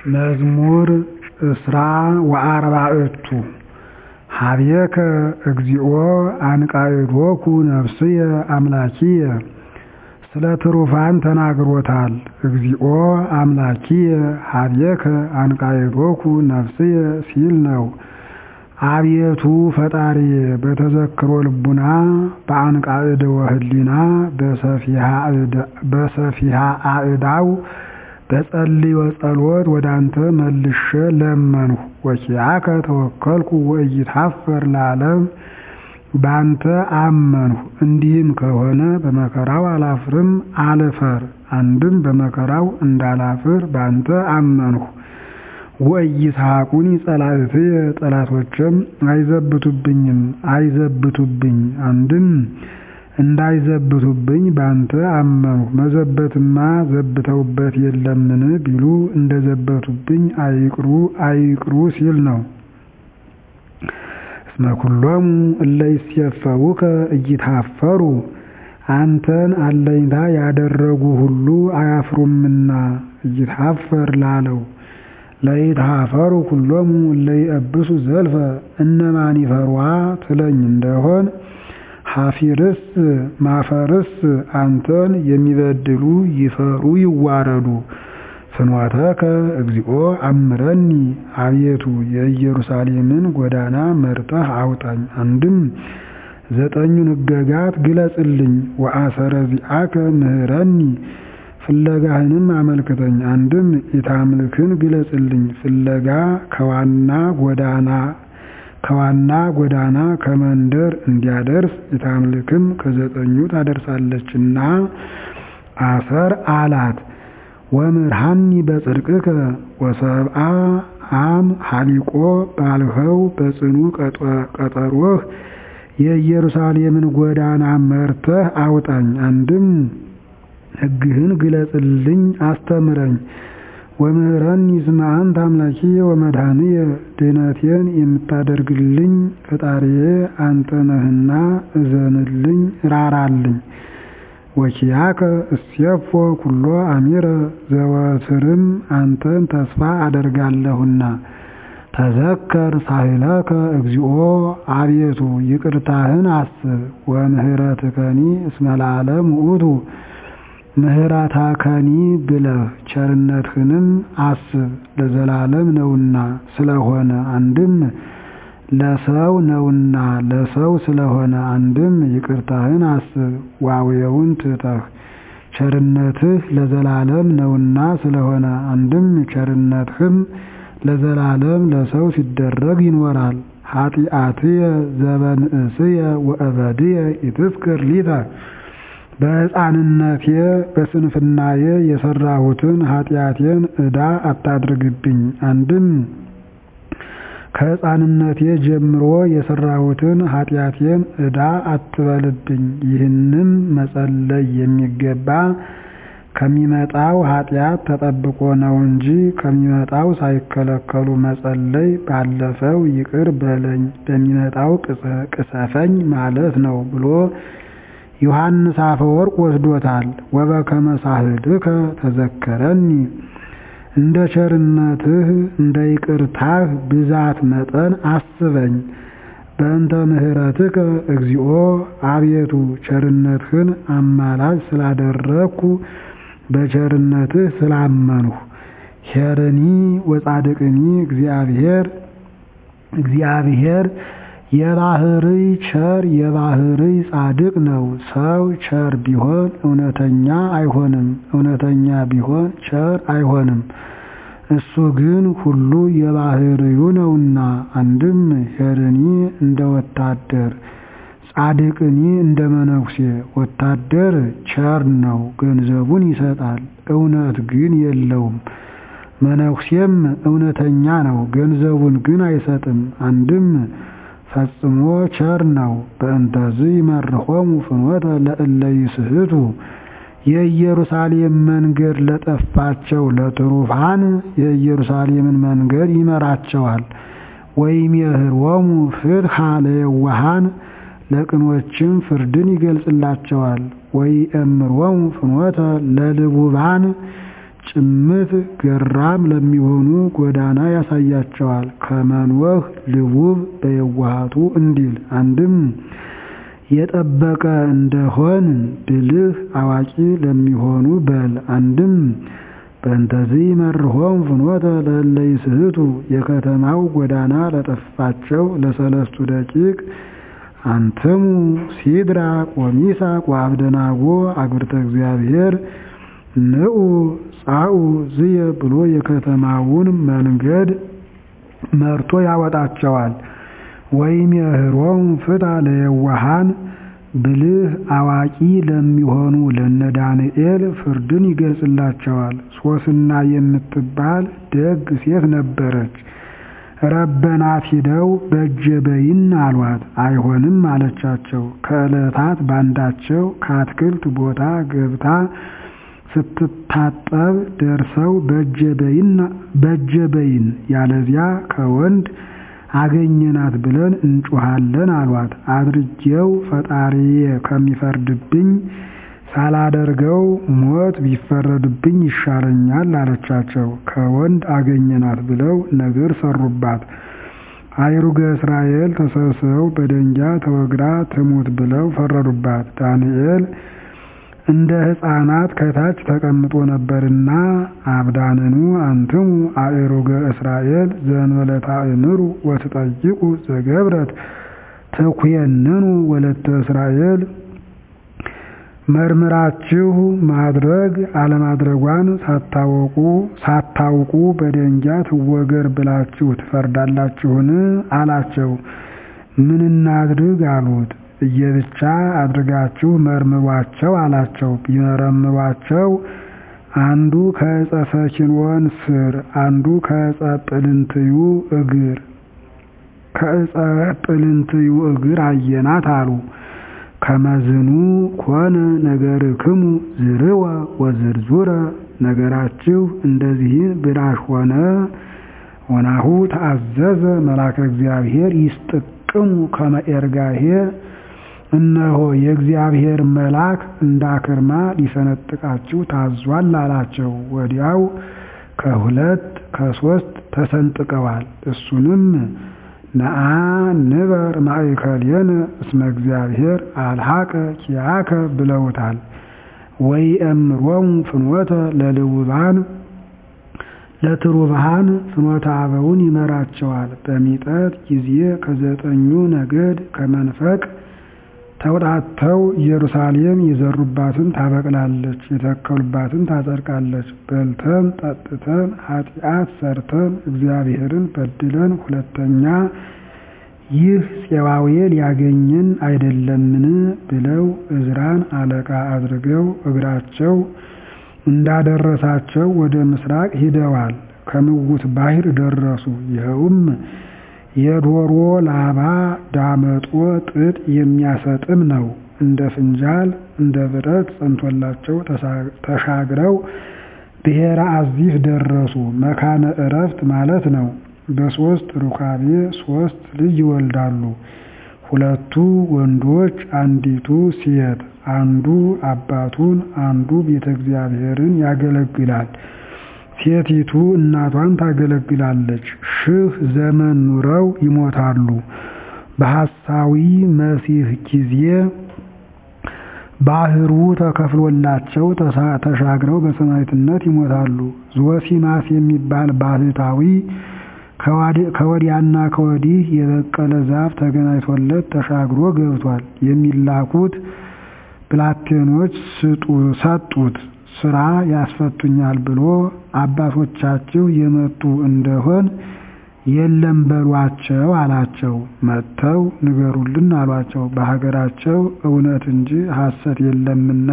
መዝሙር እስራ ወአርባዕቱ ኀቤከ እግዚኦ አንቃዕዶኩ ነፍስየ አምላኪየ ስለ ትሩፋን ተናግሮታል እግዚኦ አምላኪየ ኀቤከ አንቃዕዶኩ ነፍስየ ሲል ነው። አቤቱ ፈጣሪዬ በተዘክሮ ልቡና በአንቃዕድወ ህሊና በሰፊሃ አእዳው በጸልዮ ጸሎት ወዳንተ መልሼ ለመንሁ ወኪያከ ተወከልኩ ወኢይትኀፈር ለዓለም ባንተ አመንሁ እንዲህም ከሆነ በመከራው አላፍርም አልፈር አንድም በመከራው እንዳላፍር ባንተ አመንሁ ወኢይስሐቁኒ ጸላእትየ ጠላቶቼም አይዘብቱብኝም አይዘብቱብኝ አንድም እንዳይዘብቱብኝ ባንተ አመንሁ መዘበትማ ዘብተውበት የለምን ቢሉ እንደዘበቱብኝ አይቅሩ አይቅሩ ሲል ነው። እስመ ኩሎሙ እለ ይሴፈውከ ኢይትኀፈሩ አንተን አለኝታ ያደረጉ ሁሉ አያፍሩምና ኢይትኀፈር ላለው ለይትኀፈሩ ኩሎሙ እለ ይእብሱ ዘልፈ እነማን ይፈሯ ትለኝ እንደሆን ኀፊርስ ማፈርስ አንተን የሚበድሉ ይፈሩ ይዋረዱ። ፍኖተከ እግዚኦ አምረኒ አቤቱ የኢየሩሳሌምን ጎዳና መርጠህ አውጣኝ። አንድም ዘጠኙን ሕገጋት ግለጽልኝ። ወአሰረ ዚአከ ምህረኒ ፍለጋህንም አመልክተኝ። አንድም ኢታምልክን ግለጽልኝ። ፍለጋ ከዋና ጎዳና ከዋና ጎዳና ከመንደር እንዲያደርስ ኢታምልክም ከዘጠኙ ታደርሳለችና አሰር አላት። ወምርሃኒ በጽድቅከ ወሰብአ አም ሀሊቆ ባልኸው በጽኑ ቀጠሮህ የኢየሩሳሌምን ጎዳና መርተህ አውጣኝ። አንድም ሕግህን ግለጽልኝ አስተምረኝ። ወምህረኒ እስመ አንተ አምላኪየ ወመድኃኒየ ድኅነቴን የምታደርግልኝ ፈጣሪዬ አንተ ነህና እዘንልኝ ራራልኝ። ወኪያከ እስየፎ ኩሎ አሚረ ዘወትርም አንተን ተስፋ አደርጋለሁና። ተዘከር ሳህለከ እግዚኦ አቤቱ ይቅርታህን አስብ። ወምህረትከኒ እስመ ለዓለም ውእቱ ምህረታከኒ ብለህ ቸርነትህንም አስብ ለዘላለም ነውና ስለሆነ አንድም ለሰው ነውና ለሰው ስለሆነ አንድም ይቅርታህን አስብ ዋዌውን ትተህ ቸርነትህ ለዘላለም ነውና ስለሆነ አንድም ቸርነትህም ለዘላለም ለሰው ሲደረግ ይኖራል። ኃጢአትየ ዘበንእስየ ወእበድየ ኢትዝክር ሊተ በሕፃንነቴ በስንፍናዬ የሰራሁትን ኃጢአቴን ዕዳ አታድርግብኝ። አንድም ከሕፃንነቴ ጀምሮ የሰራሁትን ኃጢአቴን ዕዳ አትበልብኝ። ይህንም መጸለይ የሚገባ ከሚመጣው ኃጢአት ተጠብቆ ነው እንጂ ከሚመጣው ሳይከለከሉ መጸለይ ባለፈው ይቅር በለኝ በሚመጣው ቅሰፈኝ ማለት ነው ብሎ ዮሐንስ አፈወርቅ ወስዶታል። ወበከመ ሳህልከ ተዘከረኒ እንደ ቸርነትህ እንደ ይቅርታህ ብዛት መጠን አስበኝ። በእንተ ምህረትከ እግዚኦ አቤቱ ቸርነትህን አማላጅ ስላደረግኩ በቸርነትህ ስላመንሁ። ሄርኒ ወጻድቅኒ እግዚአብሔር እግዚአብሔር የባህርይ ቸር የባህርይ ጻድቅ ነው። ሰው ቸር ቢሆን እውነተኛ አይሆንም፣ እውነተኛ ቢሆን ቸር አይሆንም። እሱ ግን ሁሉ የባህርዩ ነውና። አንድም ሄርኒ እንደ ወታደር፣ ጻድቅኒ እንደ መነኩሴ። ወታደር ቸር ነው፣ ገንዘቡን ይሰጣል፣ እውነት ግን የለውም። መነኩሴም እውነተኛ ነው፣ ገንዘቡን ግን አይሰጥም። አንድም ፈጽሞ ቸር ነው። በእንተዝ ይመርሖሙ ፍኖተ ለእለ ይስሕቱ የኢየሩሳሌም መንገድ ለጠፋቸው ለትሩፋን የኢየሩሳሌምን መንገድ ይመራቸዋል። ወይም የህርወሙ ፍትሐ ለየዋሃን ለቅኖችም ፍርድን ይገልጽላቸዋል። ወይ እምሮሙ ፍኖተ ለልቡባን ጭምት ገራም ለሚሆኑ ጎዳና ያሳያቸዋል። ከመንወህ ልቡብ በየዋሃቱ እንዲል አንድም የጠበቀ እንደሆን ብልህ አዋቂ ለሚሆኑ በል አንድም በእንተዚህ መርሆም ፍኖተ ለእለ ይስሕቱ የከተማው ጎዳና ለጠፋቸው ለሰለስቱ ደቂቅ አንትሙ ሲድራቅ ወሚሳቅ ወአብደናጎ አግብርተ እግዚአብሔር ንዑ ጻኡ ዝየ ብሎ የከተማውን መንገድ መርቶ ያወጣቸዋል። ወይም የህሮም ፍታ ለየዋሃን ብልህ አዋቂ ለሚሆኑ ለነ ዳንኤል ፍርድን ይገልጽላቸዋል። ሶስና የምትባል ደግ ሴት ነበረች። ረበናት ሂደው በእጀ በይን አሏት። አይሆንም አለቻቸው። ከዕለታት ባንዳቸው ከአትክልት ቦታ ገብታ ስትታጠብ ደርሰው በእጀ በይን ያለዚያ ከወንድ አገኘናት ብለን እንጮሃለን አሏት። አድርጌው ፈጣሪዬ ከሚፈርድብኝ ሳላደርገው ሞት ቢፈረድብኝ ይሻለኛል አለቻቸው። ከወንድ አገኘናት ብለው ነገር ሰሩባት። አይሩገ እስራኤል ተሰብስበው በደንጊያ ተወግራ ትሙት ብለው ፈረዱባት። ዳንኤል እንደ ሕፃናት ከታች ተቀምጦ ነበርና አብዳንኑ አንትሙ አእሩገ እስራኤል ዘእንበለ ታእምሩ ወትጠይቁ ዘገብረት ተኩየንኑ ወለተ እስራኤል መርምራችሁ ማድረግ አለማድረጓን ሳታወቁ ሳታውቁ በደንጊያ ትወገር ብላችሁ ትፈርዳላችሁን? አላቸው። ምን እናድርግ አሉት። እየብቻ አድርጋችሁ መርምሯቸው አላቸው። ቢመረምሯቸው አንዱ ከዕፀ ፈኪንወን ስር፣ አንዱ ከዕፀ ጵልንትዩ እግር ከዕፀ ጵልንትዩ እግር አየናት አሉ። ከመዝኑ ኮነ ነገርክሙ ዝርወ ወዝርዙረ ነገራችሁ እንደዚህ ብራሽ ሆነ። ወናሁ ተአዘዘ መልአከ እግዚአብሔር ይስጥቅሙ ከመ ኤርጋሄ እነሆ የእግዚአብሔር መልአክ እንዳክርማ ሊሰነጥቃችሁ ታዟል አላቸው። ወዲያው ከሁለት ከሶስት ተሰንጥቀዋል። እሱንም ነአ ንበር ማእከሌነ እስመ እግዚአብሔር አልሐቀ ኪያከ ብለውታል። ወይ እምሮሙ ፍኖተ ለልውባን ለትሩባሃን ፍኖተ አበውን ይመራቸዋል። በሚጠት ጊዜ ከዘጠኙ ነገድ ከመንፈቅ ተውጣተው ኢየሩሳሌም የዘሩባትን ታበቅላለች፣ የተከሉባትን ታጸድቃለች። በልተን ጠጥተን ኃጢአት ሰርተን እግዚአብሔርን በድለን ሁለተኛ ይህ ፄዋዌ ሊያገኘን አይደለምን ብለው እዝራን አለቃ አድርገው እግራቸው እንዳደረሳቸው ወደ ምስራቅ ሂደዋል። ከምውት ባሕር ደረሱ። ይኸውም የዶሮ ላባ ዳመጦ ጥጥ የሚያሰጥም ነው። እንደ ፍንጃል እንደ ብረት ጸንቶላቸው ተሻግረው ብሔረ አዚፍ ደረሱ። መካነ ዕረፍት ማለት ነው። በሦስት ሩካቤ ሦስት ልጅ ይወልዳሉ። ሁለቱ ወንዶች፣ አንዲቱ ሴት። አንዱ አባቱን፣ አንዱ ቤተ እግዚአብሔርን ያገለግላል። ሴቲቱ እናቷን ታገለግላለች። ሺህ ዘመን ኑረው ይሞታሉ። በሐሳዊ መሲህ ጊዜ ባህሩ ተከፍሎላቸው ተሻግረው በሰማዕትነት ይሞታሉ። ዞሲማስ የሚባል ባህታዊ ከወዲያና ከወዲህ የበቀለ ዛፍ ተገናኝቶለት ተሻግሮ ገብቷል። የሚላኩት ብላቴኖች ሰጡት። ስራ ያስፈቱኛል ብሎ አባቶቻችሁ የመጡ እንደሆን የለም በሏቸው አላቸው። መጥተው ንገሩልን አሏቸው። በሀገራቸው እውነት እንጂ ሐሰት የለምና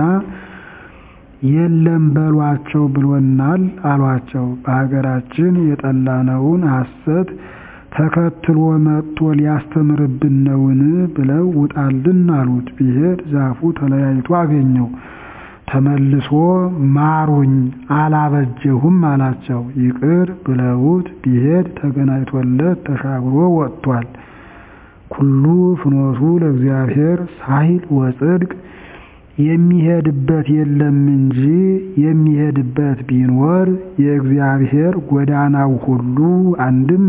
የለም በሏቸው ብሎናል አሏቸው። በሀገራችን የጠላነውን ሐሰት ተከትሎ መጥቶ ሊያስተምርብን ነውን ብለው ውጣልን አሉት። ቢሄድ ዛፉ ተለያይቶ አገኘው። ተመልሶ ማሩኝ አላበጀሁም አላቸው። ይቅር ብለውት ቢሄድ ተገናኝቶለት ተሻግሮ ወጥቷል። ኩሉ ፍኖቱ ለእግዚአብሔር ሳሂል ወጽድቅ የሚሄድበት የለም እንጂ የሚሄድበት ቢኖር የእግዚአብሔር ጎዳናው ሁሉ አንድም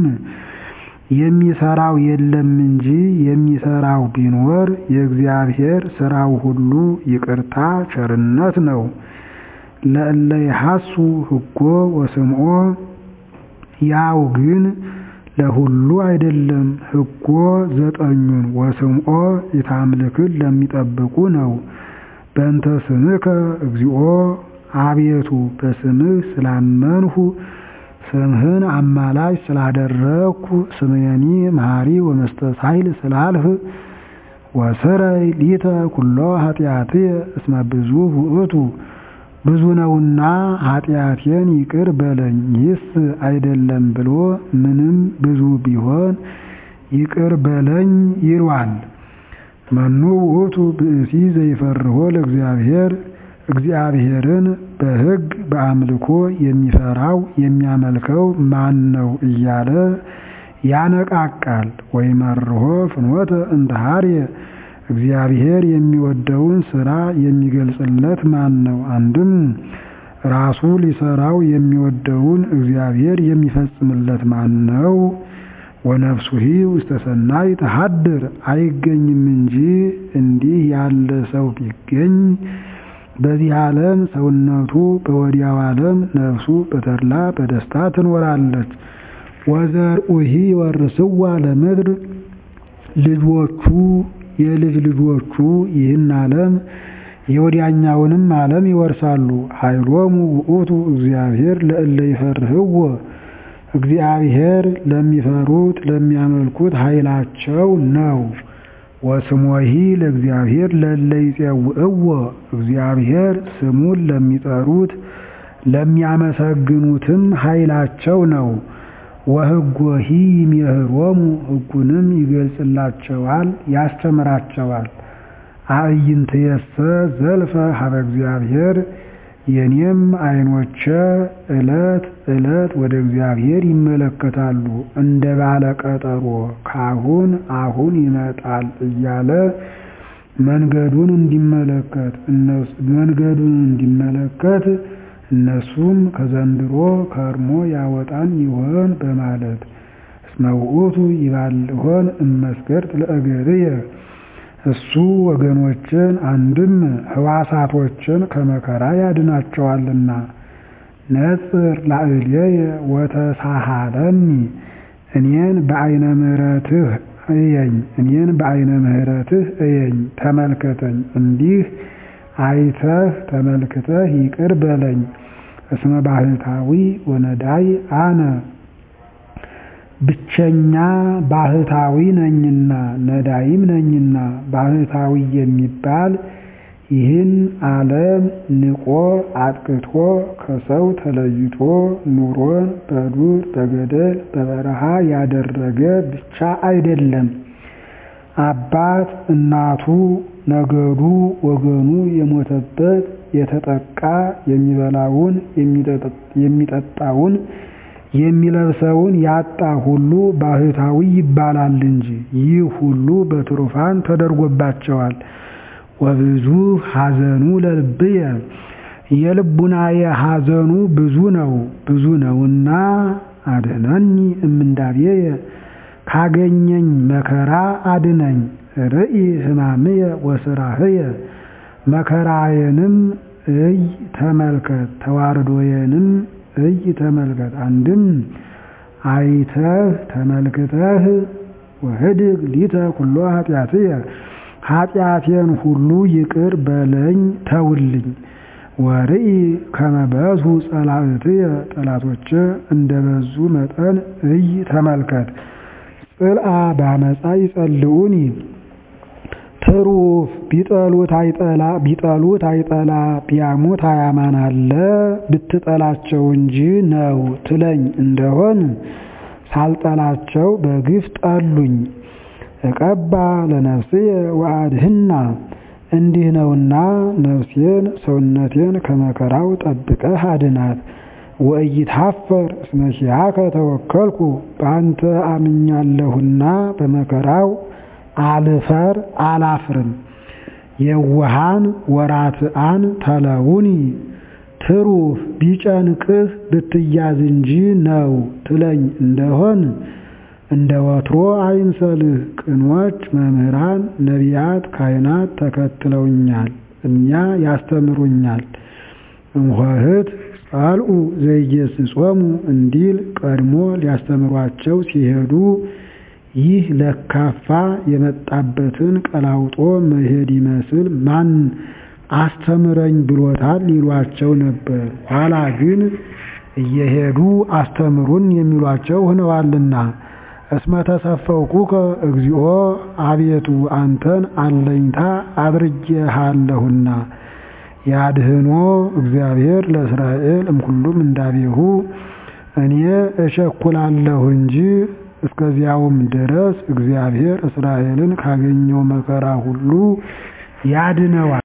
የሚሰራው የለም እንጂ የሚሰራው ቢኖር የእግዚአብሔር ስራው ሁሉ ይቅርታ ቸርነት ነው። ለእለ ይሐሱ ሕጎ ወስምዖ ያው ግን ለሁሉ አይደለም። ሕጎ ዘጠኙን ወስምዖ የታምልክን ለሚጠብቁ ነው። በእንተ ስምከ እግዚኦ አቤቱ በስምህ ስላመንሁ ስምህን አማላጅ ስላደረግኩ ስምየኒ መሐሪ ወመስተሳይል ስላልህ ወስረይ ሊተ ኩሎ ኃጢአትየ እስመ ብዙ ውእቱ ብዙ ነውና ኃጢአቴን ይቅር በለኝ። ይህስ አይደለም ብሎ ምንም ብዙ ቢሆን ይቅር በለኝ ይሏል። መኑ ውእቱ ብእሲ ዘይፈርሆ ለእግዚአብሔር እግዚአብሔርን በሕግ በአምልኮ የሚፈራው የሚያመልከው ማን ነው እያለ ያነቃቃል። ወይመርሆ ፍኖተ እንተ ኀርየ እግዚአብሔር የሚወደውን ሥራ የሚገልጽለት ማን ነው? አንድም ራሱ ሊሰራው የሚወደውን እግዚአብሔር የሚፈጽምለት ማን ነው? ወነፍሱሂ ውስተ ሰናይ ተሐድር አይገኝም እንጂ እንዲህ ያለ ሰው ቢገኝ በዚህ ዓለም ሰውነቱ በወዲያው ዓለም ነፍሱ በተድላ በደስታ ትኖራለች። ወዘርኡሂ ይወርስዋ ለምድር ልጆቹ የልጅ ልጆቹ ይህን ዓለም የወዲያኛውንም ዓለም ይወርሳሉ። ኃይሎሙ ውእቱ እግዚአብሔር ለእለ ይፈርህዎ እግዚአብሔር ለሚፈሩት ለሚያመልኩት ኃይላቸው ነው። ወስሞሂ ለእግዚአብሔር ለእለ ይጼውዕዎ እግዚአብሔር ስሙን ለሚጠሩት ለሚያመሰግኑትም ኃይላቸው ነው። ወሕጎሂ ይሜህሮሙ ሕጉንም ይገልጽላቸዋል ያስተምራቸዋል። አዕይንትየሰ ዘልፈ ሀበ እግዚአብሔር የኔም ዓይኖቼ ዕለት ዕለት ወደ እግዚአብሔር ይመለከታሉ እንደ ባለ ቀጠሮ ካሁን አሁን ይመጣል እያለ መንገዱን እንዲመለከት መንገዱን እንዲመለከት እነሱም ከዘንድሮ ከርሞ ያወጣን ይሆን በማለት እስመ ውእቱ ይባልሆን እመስገርት ለእገርየ እሱ ወገኖችን አንድም ሕዋሳቶችን ከመከራ ያድናቸዋልና። ነጽር ላዕሌየ ወተሳሃለኒ እኔን በዐይነ ምሕረትህ እየኝ እኔን በዐይነ ምሕረትህ እየኝ ተመልከተኝ እንዲህ አይተህ ተመልክተህ ይቅር በለኝ። እስመ ባህታዊ ወነዳይ አነ ብቸኛ ባህታዊ ነኝና ነዳይም ነኝና። ባህታዊ የሚባል ይህን ዓለም ንቆ አጥቅቶ ከሰው ተለይቶ ኑሮን በዱር በገደል በበረሃ ያደረገ ብቻ አይደለም። አባት እናቱ ነገዱ ወገኑ የሞተበት የተጠቃ የሚበላውን የሚጠጣውን የሚለብሰውን ያጣ ሁሉ ባህታዊ ይባላል እንጂ ይህ ሁሉ በትሩፋን ተደርጎባቸዋል። ወብዙ ሐዘኑ ለልብየ የልቡናየ ሐዘኑ ብዙ ነው ብዙ ነውና አድኅነኒ እምንዳቤየ ካገኘኝ መከራ አድነኝ። ርኢ ሕማምየ ወስራህየ መከራዬንም እይ ተመልከት፣ ተዋርዶዬንም እይ ተመልከት። አንድም አይተህ ተመልክተህ ወህድግ ሊተ ኩሎ ኃጢአትየ ኃጢአቴን ሁሉ ይቅር በለኝ ተውልኝ። ወርኢ ከመ በዝሑ ጸላእትየ ጠላቶቼ እንደ በዙ መጠን እይ ተመልከት። ጽልአ በአመፃ ይጸልኡኒ ትሩፍ ቢጠሉት አይጠላ ቢጠሉት አይጠላ ቢያሙት አያማን አለ ብትጠላቸው እንጂ ነው ትለኝ እንደሆን ሳልጠላቸው በግፍ ጠሉኝ። እቀባ ለነፍስየ ወአድህና እንዲህ ነውና ነፍሴን ሰውነቴን ከመከራው ጠብቀህ አድናት። ወኢይትሐፈር እስመ ኪያከ ተወከልኩ በአንተ አምኛለሁና በመከራው አልፈር አላፍርም። የውሃን ወራትአን ተለውኒ ትሩፍ ቢጨንቅህ ብትያዝ እንጂ ነው ትለኝ እንደሆን እንደ ወትሮ አይምሰልህ። ቅኖች መምህራን፣ ነቢያት፣ ካህናት ተከትለውኛል፣ እኛ ያስተምሩኛል። እምኆህት ጸልኡ ዘይገሥጾሙ እንዲል ቀድሞ ሊያስተምሯቸው ሲሄዱ ይህ ለካፋ የመጣበትን ቀላውጦ መሄድ ይመስል ማን አስተምረኝ ብሎታል ይሏቸው ነበር። ኋላ ግን እየሄዱ አስተምሩን የሚሏቸው ሆነዋልና። እስመ ተሰፈውኩከ እግዚኦ አቤቱ አንተን አለኝታ አድርጌሃለሁና። ያድህኖ እግዚአብሔር ለእስራኤል እምኩሉም እንዳቤሁ እኔ እቸኩላለሁ እንጂ እስከዚያውም ድረስ እግዚአብሔር እስራኤልን ካገኘው መከራ ሁሉ ያድነዋል።